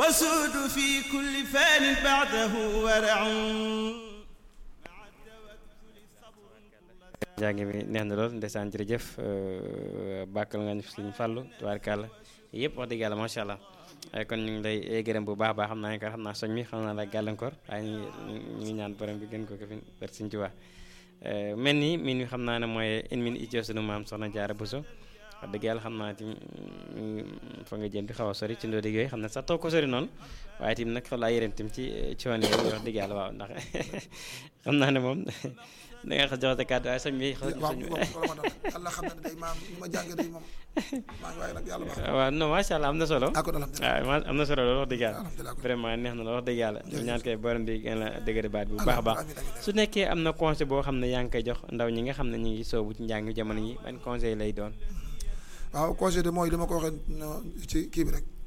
وسود في كل فان بعده ورع jàng bi neex na lool ndeysaan jërëjëf bàkkal nga ñu suñu fàllu tubaarkàlla yëpp wax dëgg yàlla macha allah kon ñu ngi lay gërëm bu baax a baax xam naa ne xam naa soñ mi xam naa la gàllankoor waaye ñu ñu ngi ñaan borom bi gën ko ko fi bar suñ ci wax mel ni min wi xam naa ne mooy in min ittio sunu maam soxna jaara Buso wax dëgg yàlla xam naa tim fa nga jëm di xaw a sori ci ndoo dëgg yooyu xam ne sax toog ko sori noonu waaye tim nag xaw laa yërëm tim ci coon yi wax dëgg yàlla waaw ndax xam naa ne moom da nga xam joxate kàddu waaye sëñ bi waaw yàlla xam na ne day maam ma jàngee day moom maa ngi waaye nag yàlla baax waaw non macha allah am na solo ah kon alhamdulilah waaw am na solo loolu wax dëgg yàlla alhamdulilah vraiment neex na la wax dëgg yàlla ñu ñaan koy borom bi gën la dëgëre baat bi bu baax a baax su nekkee am na conseil boo xam ne yaa ngi koy jox ndaw ñi nga xam ne ñu ngi soobu ci njàng jamono yi ban conseil lay doon waaw conseil de mooy dama ko waxee ci kii bi rek